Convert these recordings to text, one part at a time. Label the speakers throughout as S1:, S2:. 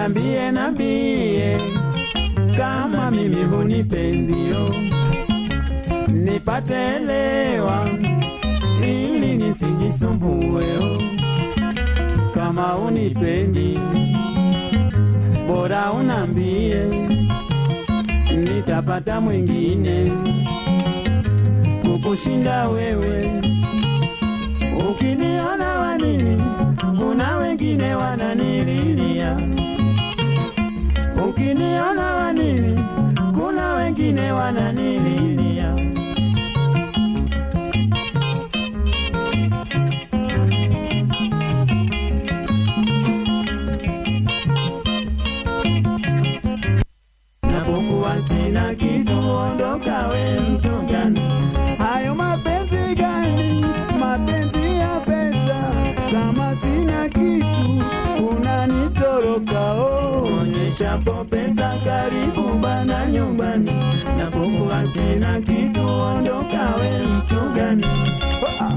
S1: nambie nambie kama mimi hunipendio nipate elewa ili nisijisumbueo kama unipendi bora unambie nitapata mwingine kukushinda wewe ukiniona wanini kuna wengine wananililia ukiniona wanini kuna wengine wananililia napokuwa sina kitu ondoka we mtu gani hayo mapenzi gani mapenzi ya pesa kama sina kitu unanitoroka oh. onyeshapo pesa karibu bana nyumbani napokuwa sina kitu ondoka we mtu gani oh.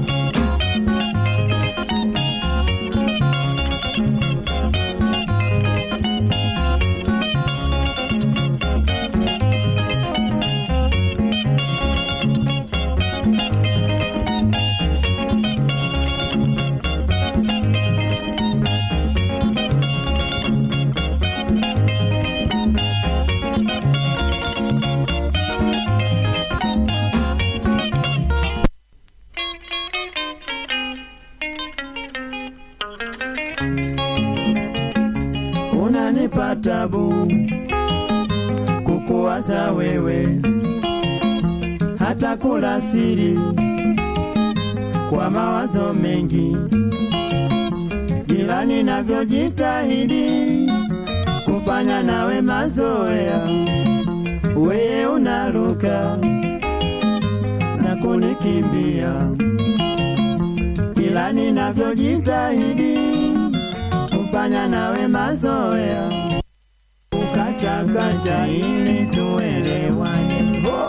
S1: unanipa tabu kukuwaza wewe, hata kula siri kwa mawazo mengi, ila ninavyojitahidi kufanya nawe mazoea, weye unaruka na kunikimbia, ila ninavyojitahidi kufanya nawe mazoea ukachakacha ili tuelewane. Oh!